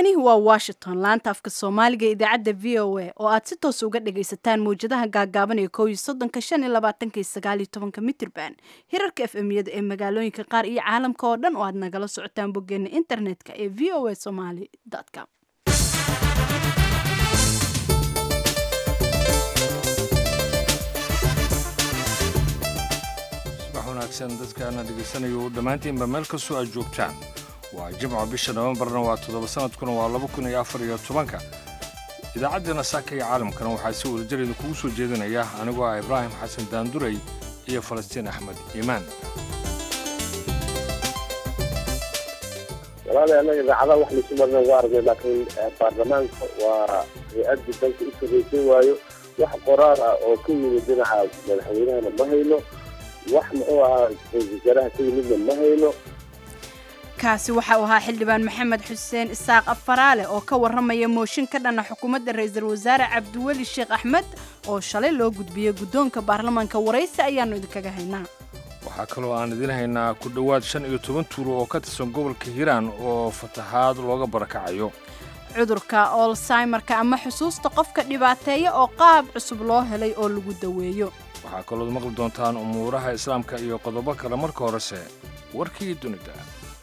halkani waa washington laanta afka soomaaliga ee idaacadda v o a oo aad si toos uga dhagaysataan mawjadaha gaagaaban ee kow iyo soddonka shan iyo labaatanka iyo sagaal iyo tobanka mitirban hirarka f m yada ee magaalooyinka qaar iyo caalamka oo dhan oo aad nagala socotaan boggeena internetka ee v o a somaly com subax wanaagsan dadkaana dhegaysanayo dhammaantiinba meel kastoo aad joogtaan waa jimco bisha nofembarna waa toddoba sanadkuna waa laba kun iyo afar iyo tobanka idaacaddeenna saaka iyo caalamkana waxaa si wadajareeda kugu soo jeedinaya anigoo ah ibraahim xasan daanduray iyo falastiin axmed iimaan walaali annaga idaacadaha wax laysu marna waa aragnay laakiin baarlamaanka waa hay-addii dalka u sarraysan waayo wax qoraar ah oo ka yimid dhinaca madaxweynahana ma hayno wax muxuu ahaa ra-isul wasaaraha ka yimidna ma hayno kaasi waxa uu ahaa xildhibaan maxamed xuseen isaaq afaraale oo ka warramaya mooshin ka dhana xukuumadda ra-iisul wasaare cabdiweli sheekh axmed oo shalay loo gudbiyey guddoonka baarlamaanka waraysi ayaannu idinkaga haynaa waxaa kaloo aan idiin haynaa ku dhowaad shan iyo toban tuulo oo ka tirsan gobolka hiiraan oo fatahaad looga barakacayo cudurka olsaymarka ama xusuusta qofka dhibaateeya oo qaab cusub loo helay oo lagu daweeyo waxaa kalood maqli doontaan umuuraha islaamka iyo qodobo kale marka horese warkii dunida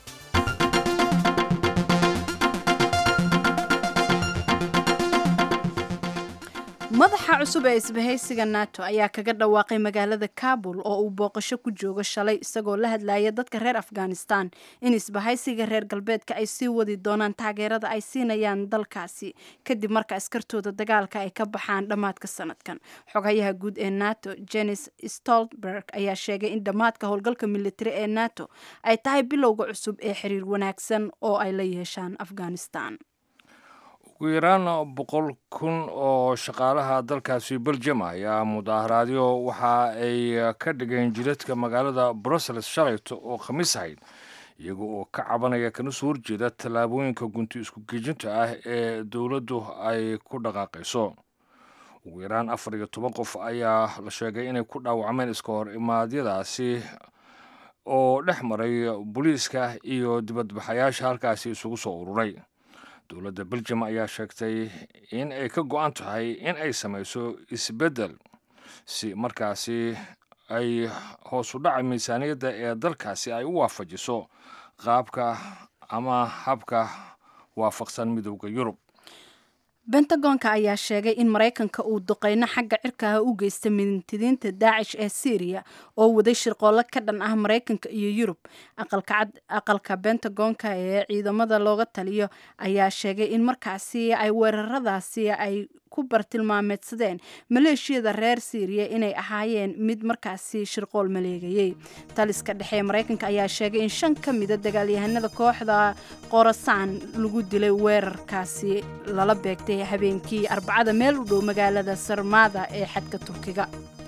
madaxa cusub ee isbahaysiga nato ayaa kaga dhawaaqay magaalada kabul oo uu booqasho ku joogo shalay isagoo la hadlaya dadka reer afghanistan in isbahaysiga reer galbeedka ay sii wadi doonaan taageerada ay siinayaan dalkaasi kadib marka askartooda dagaalka ay ka baxaan dhammaadka sanadkan xogayaha guud ee nato jenis stoltenberg ayaa sheegay in dhammaadka howlgalka militari ee nato ay tahay bilowga cusub ee xiriir wanaagsan oo ay la yeeshaan afghanistan ugu yaraan boqol kun oo shaqaalaha dalkaasi beljum ayaa mudaaharaadyo waxa ay ka dhigeen jiradka magaalada brussels shalayto oo khamiis ahayd iyaga oo ka cabanaya kana soo horjeeda tallaabooyinka gunti isku geejinta ah ee dowladdu ay ku dhaqaaqayso ugu yaraan afar iyo toban qof ayaa la sheegay inay ku dhaawacmeen iska hor imaadyadaasi oo dhex maray booliiska iyo dibadbaxayaasha halkaasi isugu soo ururay dowladda beljum ayaa sheegtay in ay ka go-an tahay in ay samayso isbeddel si markaasi ay hoos u dhaca miisaaniyadda ee dalkaasi ay u waafajiso qaabka ama habka waafaqsan midowda yurub bentagonka ayaa sheegay in maraykanka uu duqeyno xagga cirkaha u geysta mintidiinta daacish ee syriya oo waday shirqoollo ka dhan ah maraykanka iyo yurub aqalka bentagonka ee ciidamada looga taliyo ayaa sheegay in markaasi ay weeraradaasi ay ku bartilmaameedsadeen maleeshiyada reer syriya inay ahaayeen mid markaasi shirqool maleegayey taliska dhexe ee maraykanka ayaa sheegay in shan ka mida dagaalyahanada kooxda qorasaan lagu dilay weerarkaasi lala beegtay habeenkii arbacada meel u dhow magaalada sarmada ee xadka turkiga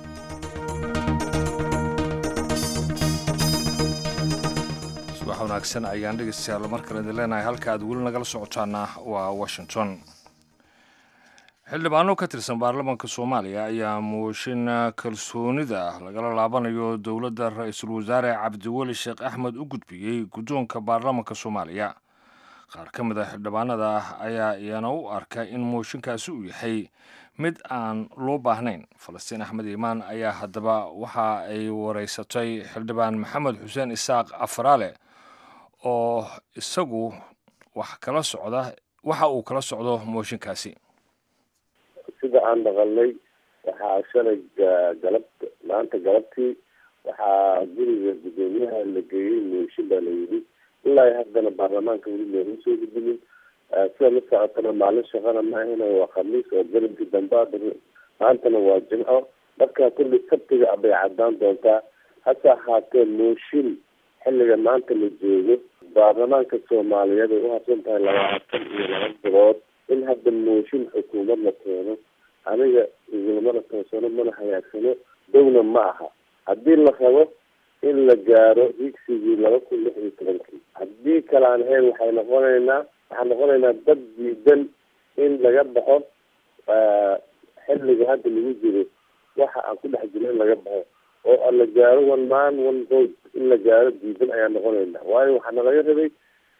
subax wanaagsan ayaan dhegeystayaal mar kale idin leenahay halka aad weli nagala socotaana waa washington xildhibaano ka tirsan baarlamaanka soomaaliya ayaa mooshin kalsoonida lagala laabanayo dowladda ra-iisul wasaare cabdiweli sheekh axmed u gudbiyey guddoonka baarlamaanka soomaaliya qaar ka mid a xildhibaanada ayaa iyana u arka in mooshinkaasi uu yahay mid aan loo baahnayn falastiin axmed iimaan ayaa haddaba waxa ay wareysatay xildhibaan maxamed xuseen isaaq afaraale oo isagu wax kala socda waxa uu kala socdo mooshinkaasi sida aan dhaqalnay waxaa shalay galab maanta galabtii waxaa guriga guddoomiyaha la geeyey mooshin baa la yidhi ilaa haddana baarlamaanka weli looma soo gudbinin sida la socotana maalin shaqana ma ahina waa khamiis oo galinkii damba maantana waa jimco marka kulli sabtiga bay caddaan doontaa hase ahaatee mooshin xilliga maanta la joogo baarlamaanka soomaaliyeed ay u harsan tahay labaatan iyo laba bilood in hadda mooshin xukuumad la keeno aniga igulmana toosano mana hayaagsano downa ma aha haddii la rabo in la gaaro higsigii laba kun lix iyo tobankii haddii kale aan ahayn waxay noqonaynaa waxaan noqonaynaa dad diidan in laga baxo xilliga hadda lagu jiro waxa aan ku dhex jiro in laga baxo oo la gaaro one man one vote in la gaaro diidan ayaan noqonaynaa waayo waxaa nalaga rabay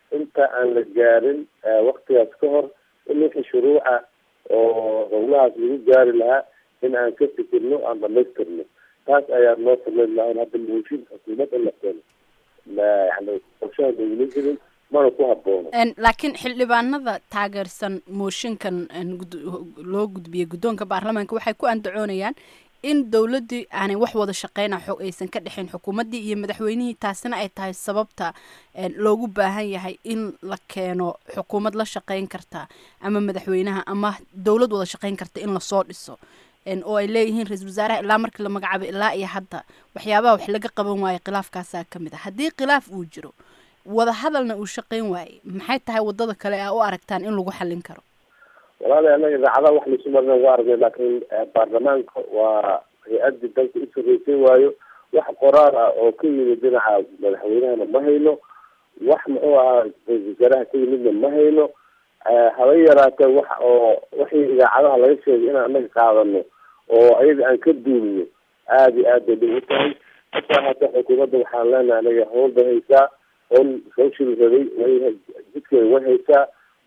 inta aan la gaarin waktigaas ka hor in wixii shuruuca oo howlahaas lagu gaari lahaa in aan ka fikirno aan dhamaystirno taas ayaa noo sameyn lahayn hadda mooshin xukuumad in la keeno yani qorshaha maula jirin mana ku haboono laakiin xildhibaanada taageersan mooshinkan loo gudbiyey guddoonka baarlamaanka waxay ku andacoonayaan in dowladdii aanay wax wada shaqeyna xog aysan ka dhexayn xukuumaddii iyo madaxweynihii taasina ay tahay sababta loogu baahan yahay in la keeno xukuumad la shaqeyn karta ama madaxweynaha ama dowlad wada shaqeyn karta in lasoo dhiso oo ay leeyihiin ra-iisul wasaaraha ilaa markii la magacaabay ilaa iyo hadda waxyaabaha wax laga qaban waayo khilaafkaasaa ka mid a haddii khilaaf uu jiro wada hadalna uu shaqeyn waayey maxay tahay wadada kale a u aragtaan in lagu xallin karo walaali anaga idaacadaha wax laisu marina waa aragnay laakiin baarlamaanka waa hay-adii dalka u sarreysay waayo wax qoraal ah oo ka yimid dhinaca madaxweynahana ma hayno wax muxuu ahaa ra-isul wasaaraha ka yimidna ma hayno haba yaraatee wax oo wixii idaacadaha laga sheegay inaan anaga qaadano oo ayaga aan ka duulino aada iyo aad bay dhib u tahay hataa hata xukuumadda waxaan leenahay anaga hawl bay haysaa hawl hawshii rabay way jidkeeda way haysaa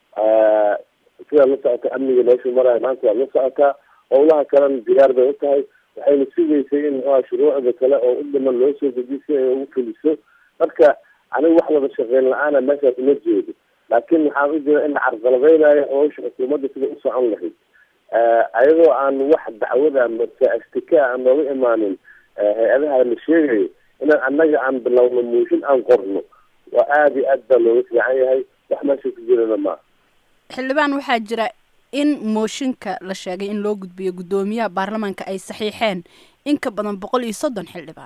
sidaa la socota amniga meeshu maraayo maanta waad la socotaa howlaha kalena diyaar bay u tahay waxayna sugaysay in muxuha shuruucda kale oo u dhiman loo soo dejiyo si ay ugu fuliso marka aniga wax wada shaqeyn la-aana meeshaas uma jeedo laakiin waxaan u jira in la carqaladeynayo howsha xukuumadda sida u socon lahayd ayadoo aan wax dacwada mase ashtika aan nooga imaanin hay-adaha la sheegayo inaan annaga aan bilowno muushin aan qorno waa aada iyo aad baa looga fiican yahay wax meesha ku jirana maa xildhibaan waxaa jira in mooshinka la sheegay in loo gudbiyo guddoomiyaha baarlamaanka ay saxiixeen in ka badan boqol iyo soddon xildhibaan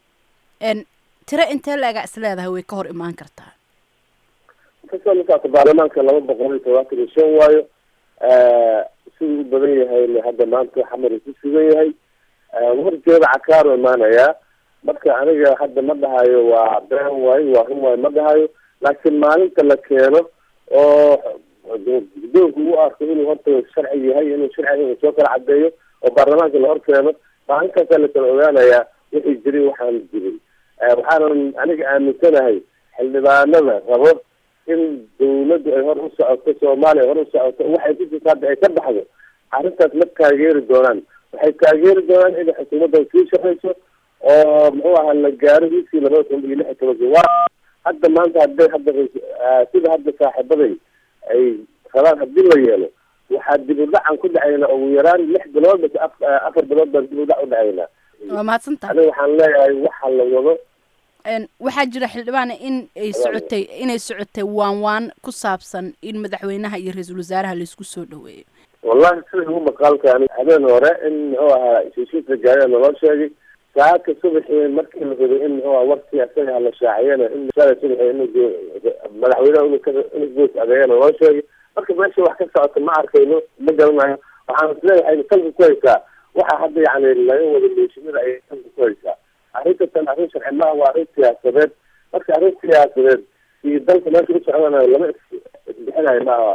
tiro intee la-ega is leedahay way ka hor imaan kartaa kasoo lasaata baarlamaanka laba boqol iyo todobaatan iyo shan waayo siduu u badan yahay hadda maanta xamar ku sugan yahay warjeeda cakaaro imaanayaa marka aniga hadda ma dhahayo waa been waayo waa run waayo ma dhahayo laakiin maalinta la keeno oo guddoonku u arko inuu horta sharci yahay inuu sharciga soo kala cadeeyo oo baarlamaanka la hor keeno maalintaasa la kala ogaanayaa wixii jirin waxaan jirin waxaanan aniga aaminsanahay xildhibaanada rabo in dawladdu ay hor u socoto soomaaliya ay hor u socoto waxay ku jirta hadda ay ka baxdo arrintaas ma taageeri doonaan waxay taageeri doonaan inay xukuumadda sii shaqeyso oo muxuu ahaa la gaaro hiiskii labada kun iyo lix iyo tobankii waa hadda maanta hadday hadda sida hadda saaxiibaday ay rabaan haddii la yeelo waxaa dib u dhacan ku dhacaynaa ugu yaraan lix bilood mase afar bilood baan dib u dhac u dhacaynaa waa mahadsantaha aniga waxaan leeyahay waxa la wado waxaa jira xildhibaan in ay socotay inay socotay waan waan ku saabsan in madaxweynaha iyo ra-iisul wasaaraha laisku soo dhaweeyo wallahi sida ugu maqaalka ani habeen hore in muxuu ahaa heshiiska gaariya naloo sheegay saaka subaxii markii la rabay in muxuu aha warkii asaga la shaaciyana in shala subaxii in madaxweynaha inu ka inu goos adeeya naloo sheegay marka meesha wax ka socota ma arkayno ma garanayo waxaan isleeyahay salka ku haysaa waxa hadda yani laga wada meeshimada ayay salka ku haysaa arrintan arrin sharci maaha waa arrin siyaasadeed marka arrin siyaasadeed iyo dalka meesha u socdanayo lama isbixinayo maaha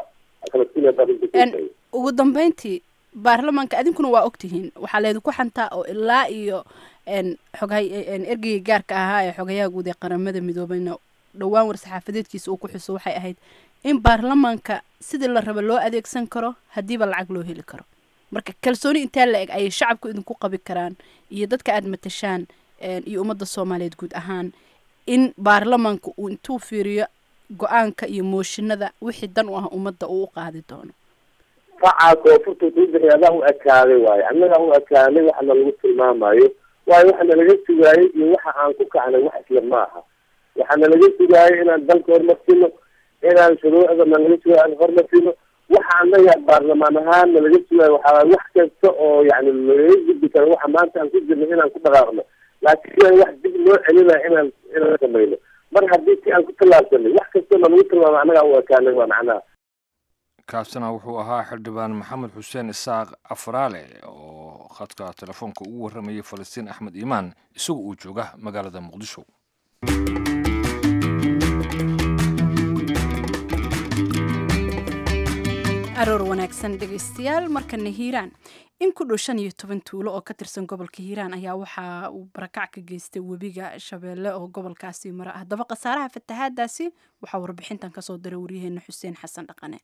ugu dambeyntii baarlamaanka adinkuna waa ogtihiin waxaa laydinku xantaa oo ilaa iyo xoghay ergeyga gaarka ahaa ee xogayaha guud ee qaramada midoobeyna dhowaan war-saxaafadeedkiisa uu ku xuso waxay ahayd in baarlamaanka sidii la raba loo adeegsan karo haddiiba lacag loo heli karo marka kalsooni intaa la eg ayay shacabku idinku qabi karaan iyo dadka aada matashaan iyo ummadda soomaaliyeed guud ahaan in baarlamaanka uu intuu fiiriyo go-aanka iyo mooshinada wixii dan u ah ummadda uu u qaadi doono facaa koonfurta kuu bixiy adaa u ekaaday waayo annagaa u ekaanay waxana lagu tilmaamayo waayo waxana laga sugaayay iyo waxa aan ku kacnay wax isla maaha waxaana laga sugaayay inaan dalka horumarsino inaan shuruucda na laga sugaay aan horumarsino waxa anaga baarlamaan ahaan na laga sugaayo waxaa wax kasta oo yani laga gudbi karo waxa maanta aan ku jirno inaan ku dhaqaaqno laakiin wax dib loo celinayo inaan inaan samayno mar haddii si aan ku tallaabsanay wax kastoo na lagu tilmaamo annagaa u ekaanay waa macnaha kaasina wuxuu ahaa xildhibaan maxamed xuseen isaaq afraale oo khadka telefoonka ugu warramayay falastiin axmed iimaan isagu uu jooga magaalada muqdisho aroor wanaagsan dhegaystayaal markana hiiraan in ku dhow shan iyo toban tuulo oo ka tirsan gobolka hiiraan ayaa waxa uu barakac ka geystay webiga shabeelle oo gobolkaasi mara haddaba khasaaraha fatahaadaasi waxaa warbixintan kasoo diray waryaheena xuseen xasan dhaqane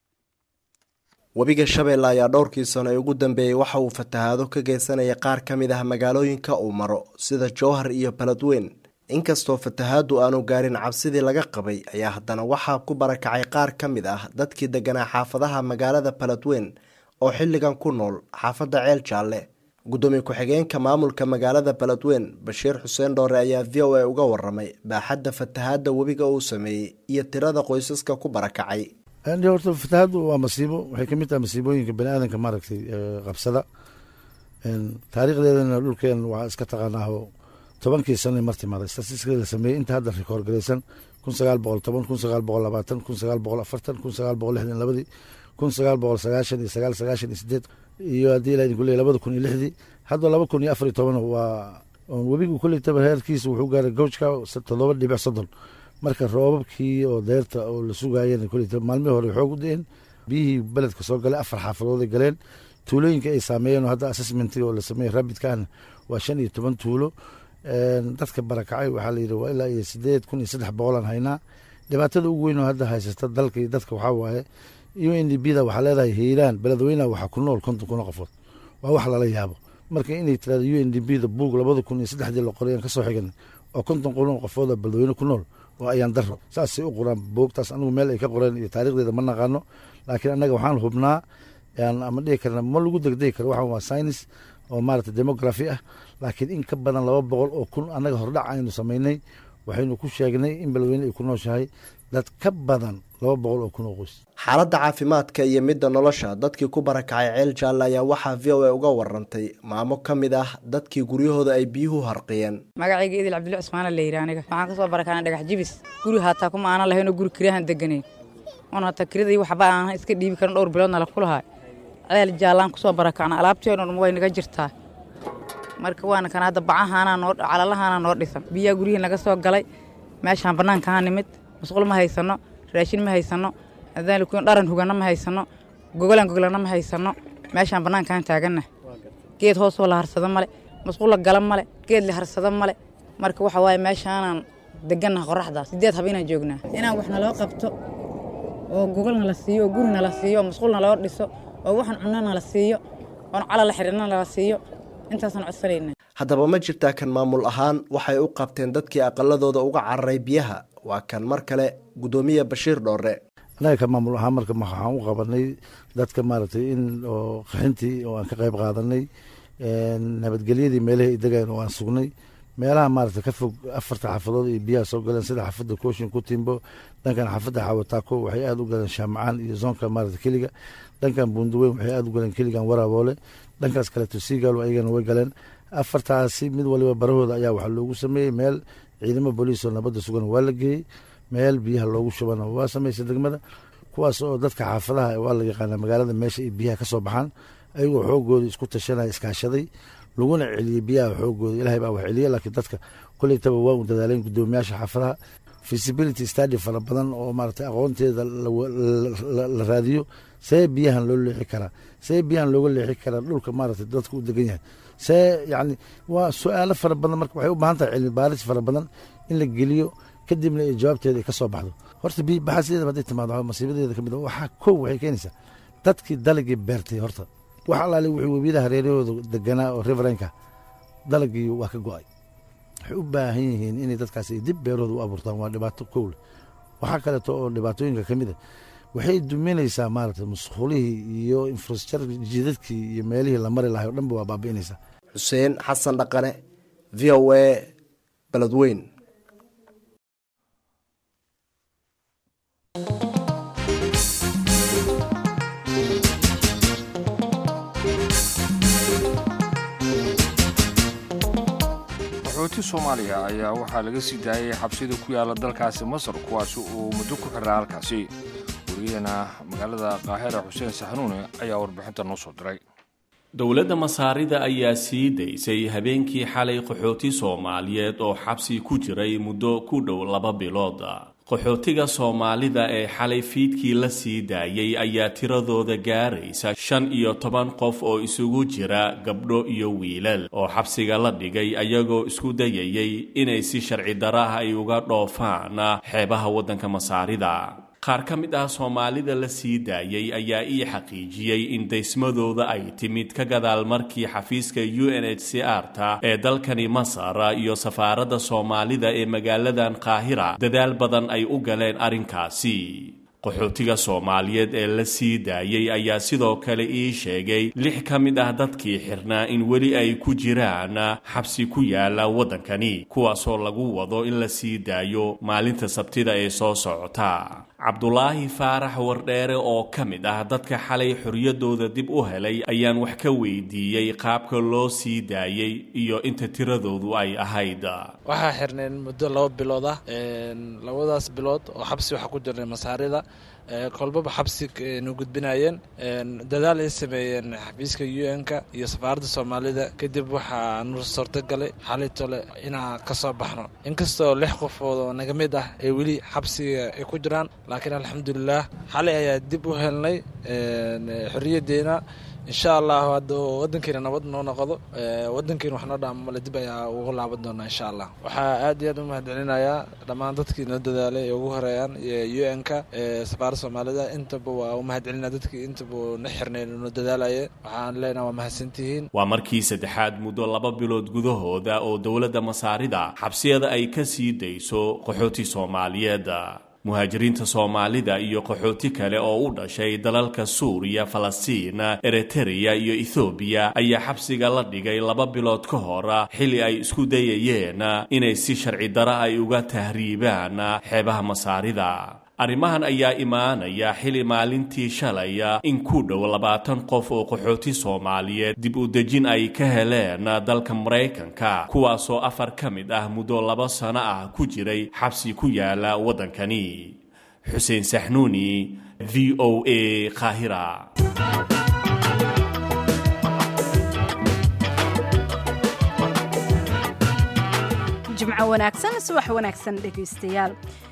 webiga shabeelle ayaa dhowrkii sano ee ugu dambeeyey waxa uu fatahaado ka geysanaya qaar ka mid ah magaalooyinka uu maro sida jowhar iyo baladweyn inkastoo fatahaadu aanu gaarin cabsidii laga qabay ayaa haddana waxaa ku barakacay qaar ka mid ah dadkii deganaa xaafadaha magaalada baladweyn oo xilligan ku nool xaafadda ceel jaalle guddoomiye ku-xigeenka maamulka magaalada baladweyn bashiir xuseen dhoore ayaa v o a uga waramay baaxadda fatahaadda webiga uu sameeyey iyo tirada qoysaska ku barakacay horta fatahaaddu waa masiibo waxay ka mid tahay masiibooyinka bani aadanka maaragtay qabsada taariikhdeedana dhulkeen waa iska taqaanaaho tobankii sano mar timaaday statistiska la sameeyey inta hadda rikoor garaysan kun sagaal boqol toban kun sagaal boqol labaatan kun sagaal boqol afartan kun sagaal boqol lixdan labadii kun sagaal boqol sagaashan iyo sagaal sagaashan iyo sideed iyo haddii ilaa idinku leeyahy labada kun iyo lixdii hadda laba kun iyo afar iyo toban waa webigu kolley taba heerkiisa wuxuu gaaray gowjka toddoba dhibic soddon marka roobabkii oo deerta oo la sugaayeen kolley taba maalmihii hore xoog u da-een biyihii beledka soo galay afar xaafadooday galeen tuulooyinka ay saameeyeen oo hadda assessmentiga oo la sameeyey rabidka ahna waa shan iyo toban tuulo dadka barakacay waxaa la yidhi waa ilaa iyo sideed kun iyo saddex boqolaan haynaa dhibaatada ugu weyn oo hadda haysata dalka iyo dadka waxaa waaye u n d b da waxaa leedahay hiiraan beledweynaha waxaa ku nool konton kun oo qofood waa wax lala yaabo marka inay tirahdo u n d b da buug labada kun iyo saddexdii la qoray aan kasoo xigan oo konton kun oo qofood oo beledweyne ku nool oo ayaan daro saasay u qoraan buugtaas anigu meel ay ka qoreen iyo taarikhdeeda ma naqaano laakiin annaga waxaan hubnaa ama dhihi karna ma lagu degdegi karo waxaan waa science oo maarata demografi ah laakiin in ka badan laba boqol oo kun annaga hordhac aynu samaynay waxaynu ku sheegnay in beledweyne ay ku nooshahay dad ka badan laba boqol oo kun oo qoys xaaladda caafimaadka iyo midda nolosha dadkii ku barakacay ceel jaalle ayaa waxaa v o a uga warantay maamo ka mid ah dadkii guryahooda ay biyuhu harqiyeen magacayga idil cabdilla cusmaana la yidhi aniga waxaan ka soo barakacnay dhagax jibis guri haataa kuma aanan lahaynoo guri kiryahan deganayn oon hataa kiradii waxba aanan iska dhiibi karin dhowr biloodna la kulahay ceel jaallaan kusoo barakacna alaabtii oo dhan way naga jirtaa marka waana kan hadda bacahaanaa noo calalahaanaa noo dhisan biyaa guryihii naga soo galay meeshaan bannaankaha nimid musqul ma haysanno raashin ma haysanno adaalikuin dharan huganna ma haysanno gogolaan gogolanna ma haysanno meeshaan bannaankaan taaganna geed hoosoo la harsado male musqulla gala male geed la harsado male marka waxa waaye meeshaanaan degannaha qorraxdaa sideed haba inaan joognaa inaan wax naloo qabto oo gogol nala siiyo oo guri nala siiyo oo musqul naloo dhiso oo waxaan cunno nala siiyo oon calala xidhirna nala siiyo intaasaan codsanayna haddaba ma jirtaa kan maamul ahaan waxay u qabteen dadkii aqaladooda uga cararay biyaha waa kan mar kale guddoomiye bashiir dhoore annaga ka maamul ahaan marka waxaan u qabanay dadka maaragtay in oo qaxintii oo aan ka qayb qaadanay nabadgelyadii meelahii ay degayn oo aan sugnay meelaha maaragtay ka fog afarta xaafadood iyo biyaha soo galeen sida xaafadda kooshin ku timbo dhankan xaafadda xawataako waxay aada u galeen shaamacaan iyo zoonka maarata keliga dhankan buunduweyn waxay aada u galeen keligan waraaboole dhankaas kaleeto siigaalo ayagana way galeen afartaasi mid waliba barahooda ayaa waxaa loogu sameeyey meel ciidamo booliis oo nabadda sugan waa la geeyey meel biyaha loogu shubana waa sameysay degmada kuwaas oo dadka xaafadaha waa la yaqaana magaalada meesha ay biyaha ka soo baxaan ayagoo xoogooda isku tashanaya iskaashaday laguna celiyey biyaha xoogooda ilahay baa wax celiya laakiin dadka koleytaba waa u dadaaleen guddoomiyaasha xaafadaha feasibility study fara badan oo maaragtay aqoonteeda la raadiyo see biyahan loo leexi karaa see biyahan looga leexi karaa dhulka maaragtay dadka u degan yahay see yacni waa su-aalo fara badan marka waxay u baahan tahay cilmi baaris fara badan in la geliyo kadibna ay jawaabteeda ay ka soo baxdo horta biyo baxaasideeda hadday timaado masiibadeeda ka mid a waxaa kow waxay keenaysaa dadkii dalagii beertay horta wax alaale wuxuu webiyada hareerahooda deganaa oo riverenka dalagii waa ka go-ay waxay u baahan yihiin inay dadkaas ay dib beerahooda u abuurtaan waa dhibaato kowle waxaa kaleeto oo dhibaatooyinka ka mid a waxay duminaysaa maaragtay musqulihii iyo infrastructure jidadkii iyo meelihii la mari lahay o dhanba waa baabi'inaysaa xuseen xasan dhaqane v o a beledweyn qaxooti soomaaliya ayaa waxaa laga sii daayay xabsida ku yaala dalkaasi masar kuwaasi uu muddo ku xiraa halkaasi wariyaheena magaalada qaahira xuseen saxanuune ayaa warbixinta noo soo diray dowladda masaarida ayaa sii daysay habeenkii xalay qaxooti soomaaliyeed oo xabsi ku jiray muddo ku dhow laba bilood qaxootiga soomaalida ee xalay fiidkii la sii daayay ayaa tiradooda gaaraysa shan iyo toban qof oo isugu jira gabdho iyo wiilal oo xabsiga la dhigay ayagoo isku dayayay inay si sharci daro ah ay uga dhoofaan xeebaha waddanka masaarida qaar ka mid ah soomaalida la sii daayay ayaa ii xaqiijiyey in daysmadooda ay timid ka gadaal markii xafiiska u n h c r ta ee dalkani masar iyo safaaradda soomaalida ee magaaladan qaahira dadaal badan ay u galeen arrinkaasi qaxootiga soomaaliyeed ee la sii daayey ayaa sidoo kale ii sheegay lix ka mid ah dadkii xirnaa in weli ay ku jiraan xabsi ku yaala waddankani kuwaasoo lagu wado in la sii daayo maalinta sabtida ee soo socota cabdulaahi faarax wardheere oo ka mid ah dadka xalay xorriyaddooda dib u helay ayaan wax ka weydiiyey qaabka loo sii daayey iyo inta tiradoodu ay ahayd waxaa xirneen muddo laba bilood ah labadaas bilood oo xabsi waxaa ku jirnay masaarida kolbaba xabsi nu gudbinayeen dadaal ay sameeyeen xafiiska u n-ka iyo safaaradda soomaalida kadib waxaa nu suurtagalay xalay tole inaan ka soo baxno inkastoo lix qofood oo naga mid ah ay weli xabsiga ay ku jiraan laakiin alxamdulilah xalay ayaa dib u helnay xorriyaddeena insha allahu hadda wadankeena nabad noo noqdo wadankeena wax noo dhaamamale dib ayaa ugu laaban doonaa insha allah waxaa aad iyo aad u mahadcelinayaa dhammaan dadkii noo dadaalay ee ugu horeeyaan u n-ka safaaradda soomaalida intaba waa u mahadcelinaa dadkii intaba na xirnay noo dadaalaya waxaan leenaha waa mahadsantihiin waa markii saddexaad muddo laba bilood gudahooda oo dowladda masaarida xabsiyada ay ka sii dayso qaxooti soomaaliyeed muhaajiriinta soomaalida iyo qaxooti kale oo u dhashay dalalka suuriya falastiin eritreya iyo ethoobiya ayaa xabsiga la dhigay laba bilood ka hor xilli ay isku dayayeen inay si sharci daro ay uga tahriibaan xeebaha masaarida arrimahan ayaa imaanaya xili maalintii shalay in ku dhow labaatan qof oo qaxooti soomaaliyeed dib u dejin ay ka heleen dalka maraykanka kuwaasoo afar ka mid ah muddo laba sano ah ku jiray xabsi ku yaala waddankani xuseen saxnuuni v o a qaahira jimco wanaagsan subax wanaagsan dhegaystayaal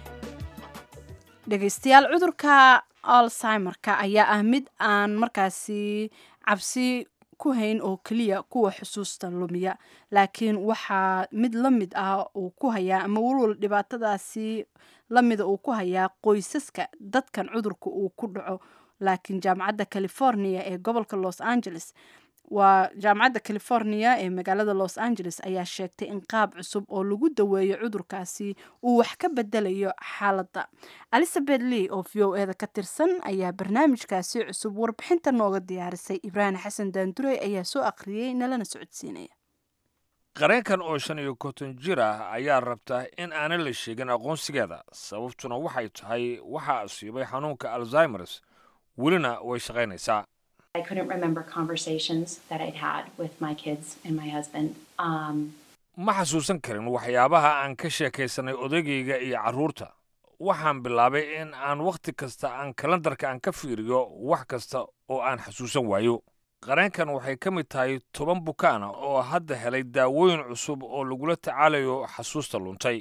dhegaystayaal cudurka alzheimerka ayaa ah mid aan markaasi cabsi ku hayn oo keliya kuwa xusuusta lumiya laakiin waxaa mid la mid ah uu ku hayaa ama walwal dhibaatadaasi lamida uu ku hayaa qoysaska dadkan cudurka uu ku dhaco laakiin jaamacadda california ee gobolka los angeles waa jaamacadda california ee magaalada los angeles ayaa sheegtay in qaab cusub oo lagu daweeyo cudurkaasi uu wax ka bedelayo xaaladda elizabeth lee oo v o eda ka tirsan ayaa barnaamijkaasi cusub warbixinta nooga diyaarisay ibraahim xasan daandurey ayaa soo aqriyey nalana socodsiinaya qareenkan oo shan iyo konton jir ah ayaa rabta in aanan la sheegin aqoonsigeeda sababtuna waxay tahay waxaa asiibay xanuunka alzimers welina way shaqaynaysaa I couldn't remember conversations that I'd had with my kids and my husband. Um, ma xasuusan karin waxyaabaha aan ka sheekaysanay odaygayga iyo carruurta waxaan bilaabay in aan wakhti kasta aan kalendarka aan ka fiiriyo wax kasta oo aan xasuusan waayo qareenkan waxay ka mid tahay toban bukaana oo hadda helay daawooyin cusub oo lagula tacaalayo xasuusta luntay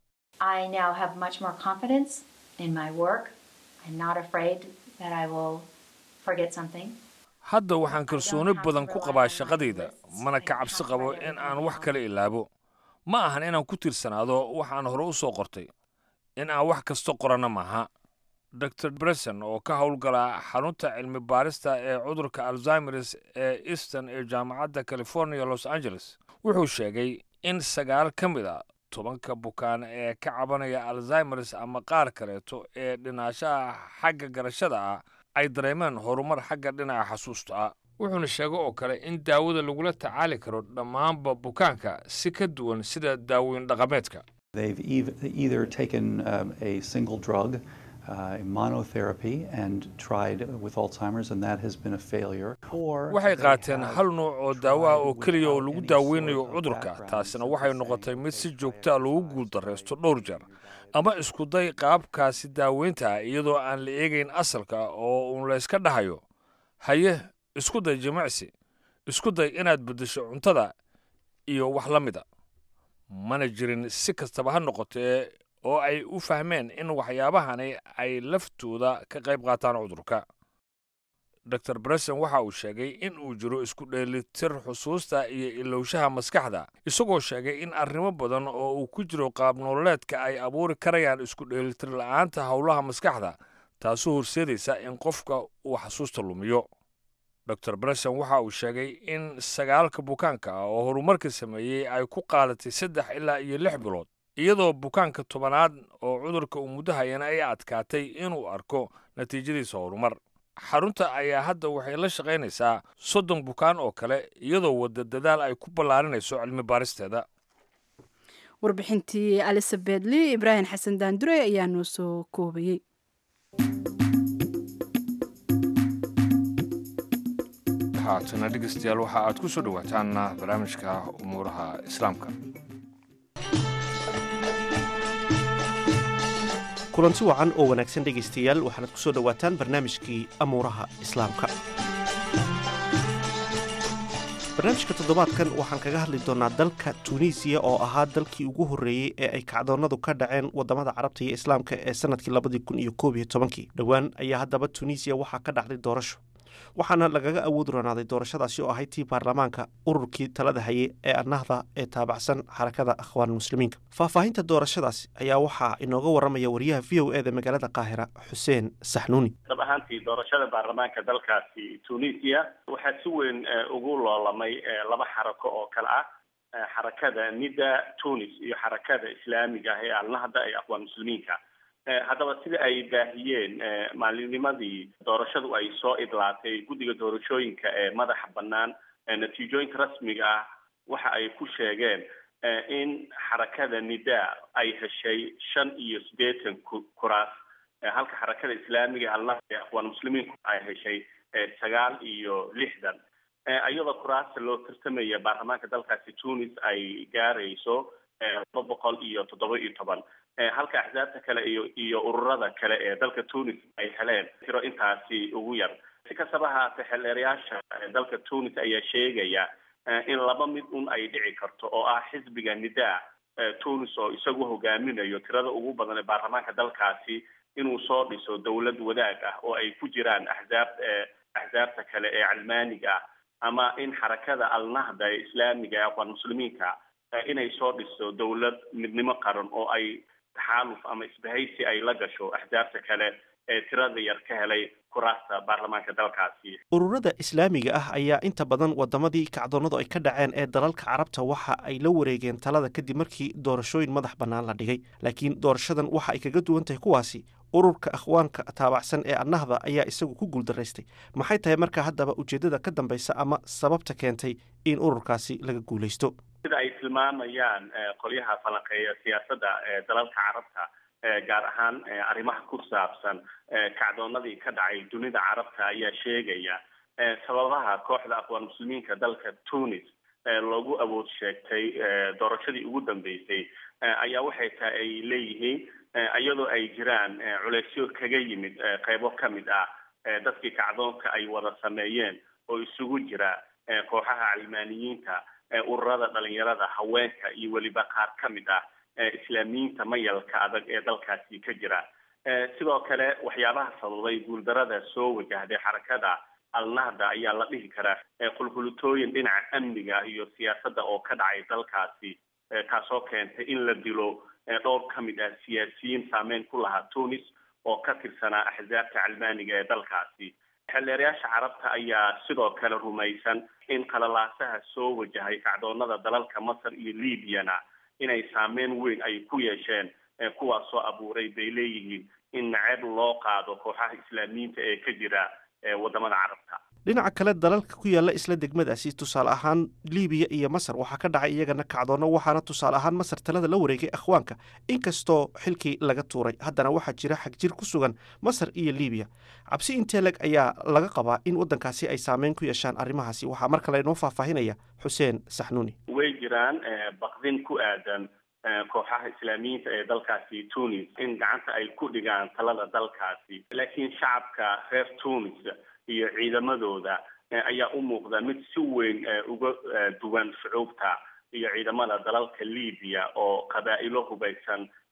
I now have much more confidence in my work. I'm not afraid that I will forget something. hadda waxaan kalsooni badan ku qabaa shaqadayda mana ka cabsi qabo in aan wax kala ilaabo ma ahan inaan ku tiirsanaado waxaan hore u soo qortay in aan wax kasta qoranna maaha dor breson oo ka howlgala xarunta cilmi baarista ee cudurka alzimers ee easton ee jaamacadda california los angeles wuxuu sheegay in sagaal ka mid a tobanka bukaan ee ka cabanaya alzimers ama qaar kaleeto ee dhinaashaha xagga garashada ah ay dareemeen horumar xagga dhinaca xasuusta ah wuxuuna sheegay oo kale in daawada lagula tacaali karo dhammaanba bukaanka si ka duwan sida daawooyin dhaqameedka They've ev- either taken um, a single drug, uh, monotherapy, and tried with Alzheimer's, and that has been a failure. Or waxay they qaateen have hal nuuc oo daawo ah oo tried keliya oo without lagu any daaweynayo sort of cudurka background. taasina So waxay let's noqotay say mid si if joogta ah lagu guuldarraysto dhowr jeer ama iskuday qaabkaasi daaweynta ah iyadoo aan la eegayn asalka oo uun la iska dhahayo haye isku day jimicsi isku day inaad beddesho cuntada iyo wax la mida mana jirin si kastaba ha noqotee oo ay u fahmeen in waxyaabahani ay laftooda ka qayb qaataan cudurka dor breson waxa uu sheegay in uu jiro isku dheelitir xusuusta iyo ilowshaha maskaxda isagoo sheegay in arrimo badan oo uu ku jiro qaab nololeedka ay abuuri karayaan isku dheelitir la'aanta howlaha maskaxda taasoo horseedaysa in qofka uu xasuusta lumiyo dor breson waxa uu sheegay in sagaalka bukaanka ah oo horumarka sameeyey ay ku qaadatay saddex ilaa iyo lix bilood iyadoo bukaanka tobanaad oo cudurka uu muddo hayana ay adkaatay inuu arko natiijadiisa horumar xarunta ayaa hadda waxay la shaqaynaysaa soddon bukaan oo kale iyadoo wadda dadaal ay ku ballaarinayso cilmi baaristeeda warbixintii elizabeth lee ibraahim xasan daandure ayaa noo soo koobayey haatana dhegeystayaal waxa aad ku soo dhowaataan barnaamijka umuuraha islaamka kulanti wacan oo wanaagsan dhegaystayaal waxaanad ku soo dhowaataan barnaamijkii amuuraha islaamka barnaamijka toddobaadkan waxaan kaga hadli doonnaa dalka tuuniisiya oo ahaa dalkii ugu horreeyey ee ay kacdoonnadu ka dhaceen waddamada carabta iyo islaamka ee sannadkii labadii kun iyo koob iyo tobankii dhowaan ayaa haddaba tuuniisiya waxaa ka dhacday doorasho waxaana lagaga awood roonaaday doorashadaasi oo ahayd tii baarlamaanka ururkii talada haye ee annahda ee taabacsan xarakada akhwaan muslimiinka faahfaahinta doorashadaasi ayaa waxaa inooga warramaya wariyaha v o eda magaalada qaahira xuseen saxnuuni dab ahaantii doorashada baarlamaanka dalkaasi tunisia waxaa si weyn ugu loolamay laba xarako oo kale ah xarakada nida tunis iyo xarakada islaamiga ah ee alnahda ee akhwaan muslimiinka haddaba sida ay baahiyeen maalinnimadii doorashadu ay soo idlaatay guddiga doorashooyinka ee madaxa bannaan natiijooyinka rasmiga ah waxa ay ku sheegeen in xarakada nida ay heshay shan iyo siddeetan kuraas halka xarakada islaamiga alnahda ee akhwaan muslimiinku ay heshay sagaal iyo lixdan iyadoo kuraasta loo tartamaya baarlamaanka dalkaasi tunis ay gaarayso laba boqol iyo toddoba iyo toban halka axsaabta kale iyo iyo ururada kale ee dalka tunis ay heleen tiro intaasi ugu yar si kastaba haatee xeldheerayaasha dalka tunis ayaa sheegaya in laba mid un ay dhici karto oo ah xisbiga nida tunis oo isagu hogaaminayo tirada ugu badan ee baarlamaanka dalkaasi inuu soo dhiso dowlad wadaag ah oo ay ku jiraan axsaab axsaabta kale ee calmaaniga ah ama in xarakada alnahda ee islaamiga ee aqwaan muslimiinka inay soo dhiso dowlad midnimo qaran oo ay taxaaluf ama isbahaysi ay la gasho axsaabta kale ee tirada yar ka helay kuraasta baarlamaanka dalkaasi ururada islaamiga ah ayaa inta badan wadamadii kacdoonnadu ay ka dhaceen ee dalalka carabta waxa ay la wareegeen talada kadib markii doorashooyin madax bannaan la dhigay laakiin doorashadan waxa ay kaga duwan tahay kuwaasi ururka akhwaanka taabacsan ee annahda ayaa isagu ku guuldaraystay maxay tahay markaa haddaba ujeeddada ka dambaysa ama sababta keentay in ururkaasi laga guulaysto sida ay tilmaamayaan qolyaha falanqeeya siyaasadda ee dalalka carabta gaar ahaan arrimaha ku saabsan kacdoonadii ka dhacay dunida carabta ayaa sheegaya sababaha kooxda aqwaan muslimiinka dalka tunis loogu awood sheegtay doorashadii ugu dambeysay ayaa waxay tahay ay leeyihiin iyadoo ay jiraan culeysyo kaga yimid qeybo ka mid ah dadkii kacdoonka ay wada sameeyeen oo isugu jira kooxaha calmaaniyiinta ururada dhalinyarada haweenka iyo weliba qaar ka mid ah islaamiyiinta mayalka adag ee dalkaasi ka jira sidoo kale waxyaabaha sababay guuldarada soo wajahday xarakada alnahda ayaa la dhihi karaa qulqulutooyin dhinaca amniga iyo siyaasadda oo ka dhacay dalkaasi kaasoo keentay in la dilo dhowr ka mid ah siyaasiyiin saameyn ku lahaa tunis oo ka tirsanaa axsaabta calmaaniga ee dalkaasi xeldheerayaasha carabta ayaa sidoo kale rumaysan in qalalaasaha soo wajahay kacdoonada dalalka masar iyo libyana inay saameyn weyn ay ku yeesheen kuwaasoo abuuray bay leeyihiin in naceeb loo qaado kooxaha islaamiyiinta ee ka jira wadamada carabta dhinaca kale dalalka ku yaalla isla degmadaasi tusaale ahaan libiya iyo masar waxaa ka dhacay iyagana kacdoonno waxaana tusaale ahaan masar talada la wareegay akhwaanka inkastoo xilkii laga tuuray haddana waxaa jira xagjir ku sugan masar iyo libiya cabsi inteleg ayaa laga qabaa in waddankaasi ay saameyn ku yeeshaan arrimahaasi waxaa mar kale inoo faahfaahinaya xuseen saxnuuni way jiraan baqdin ku aadan kooxaha islaamiyiinta ee dalkaasi tunis in gacanta ay ku dhigaan talada dalkaasi laakiin shacabka reer tunis iyo ciidamadooda ayaa u muuqda mid si weyn uga duwan shucuubta iyo ciidamada dalalka libiya oo qabaa'ilo hubaysan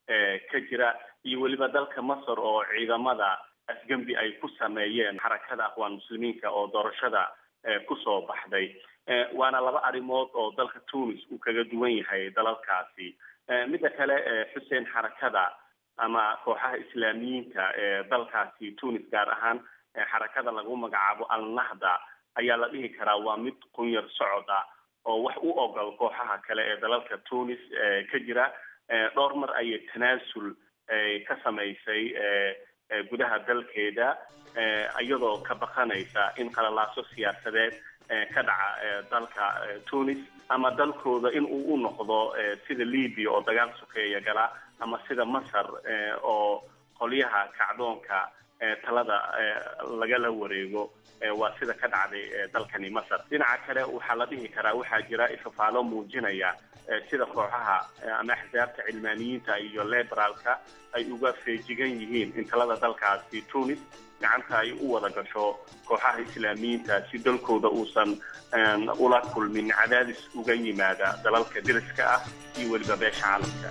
ka jira iyo weliba dalka masar oo ciidamada afgembi ay ku sameeyeen xarakada aqwaan muslimiinka oo doorashada kusoo baxday waana laba arrimood oo dalka tunis uu kaga duwan yahay dalalkaasi midda kale xuseen xarakada ama kooxaha islaamiyiinta ee dalkaasi tunis gaar ahaan xarakada lagu magacaabo al-nahda ayaa la dhihi karaa waa mid qunyar socod ah oo wax u ogol kooxaha kale ee dalalka tunis ka jira dhowr mar ayay tanaasul ka samaysay gudaha dalkeeda iyadoo ka baqanaysa in qalalaaso siyaasadeed ka dhaca dalka tunis ama dalkooda in uu u noqdo sida libya oo dagaal sokeeya gala ama sida masar oo qolyaha kacdoonka talada lagala wareego waa sida ka dhacday dalkani masar dhinaca kale waxaa la dhihi karaa waxaa jira ifafaalo muujinaya sida kooxaha ama axsaabta cilmaaniyiinta iyo liberaalka ay uga feejigan yihiin in talada dalkaasi tunis gacanta ay u wada gasho kooxaha islaamiyiinta si dalkooda uusan ula kulmin cadaadis uga yimaada dalalka deriska ah iyo weliba beesha caalamka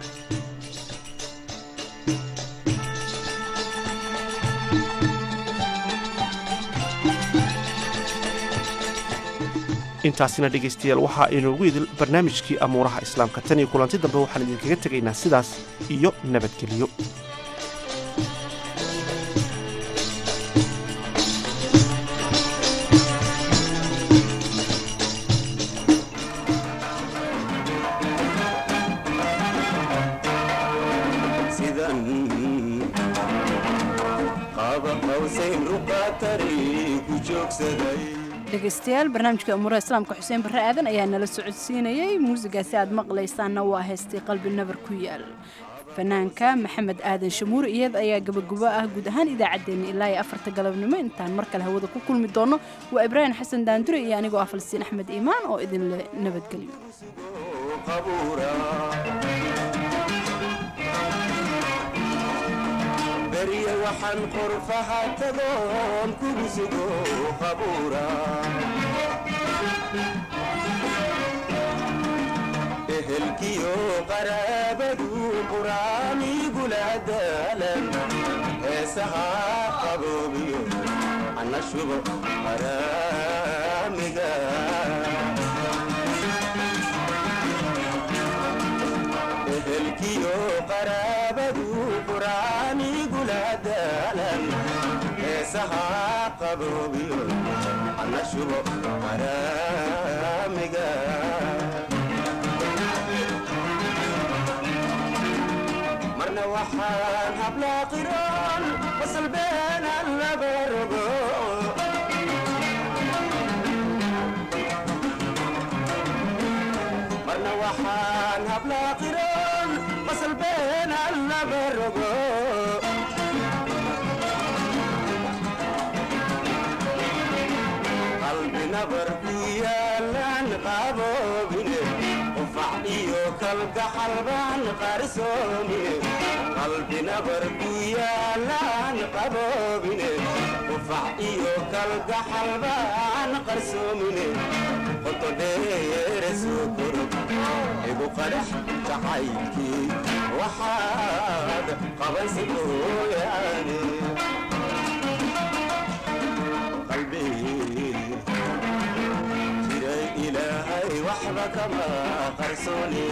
intaasina dhegaystayaal waxaa inoogu idil barnaamijkii amuuraha islaamka tan iyo kulanti dambe waxaan idinkaga tegaynaa sidaas iyo nabadgelyo dhegaystayaal barnaamijka umuuraha islaamka xuseen barre aadan ayaa nala socodsiinayey muusigaasi aad maqlaysaanna waa haystay qalbi nabar ku yaal fanaanka maxamed aadan shamuur iyada ayaa gabagabo ah guud ahaan idaacaddeenna ilaa iyo afarta galabnimo intaan mar kale hawada ku kulmi doono waa ibraahim xasan daandure iyo anigoo ah falsiin axmed iimaan oo idinle nabadgelyo barya waxaan qorfaha tagoon kugu sugo qabuura ehelkiyo qaraabadu quraanigula daalan heesaha qaboobiyo ana shubo qaraamiga ehelkiyo qaraabadu quraanigula daalan heesaha qaboobiyo ana shubo qaraamiga marna waxaan hablaa qiroon wasalbeenan laba rogo marna waxaan hablaa qiroon wasalbeenan laba rogo qalbi nabar ku yaalan qaboobine qufac iyo kalgaxal baan qarsoomine qalbi nabar ku yaalan qaboobine qufac iyo kalgaxal baan qarsoomine qoto dheere soo koro igu qadhax jacaylkii waxaad qabansi mooyaane qalbi jiray ilaahay waxba kama qarsoone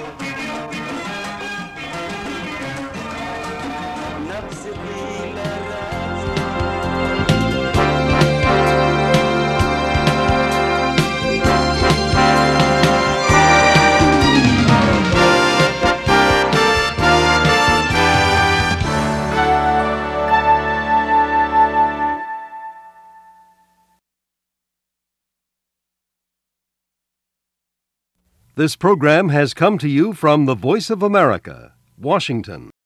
nafsi qiilada This program has come to you from the Voice of America, Washington.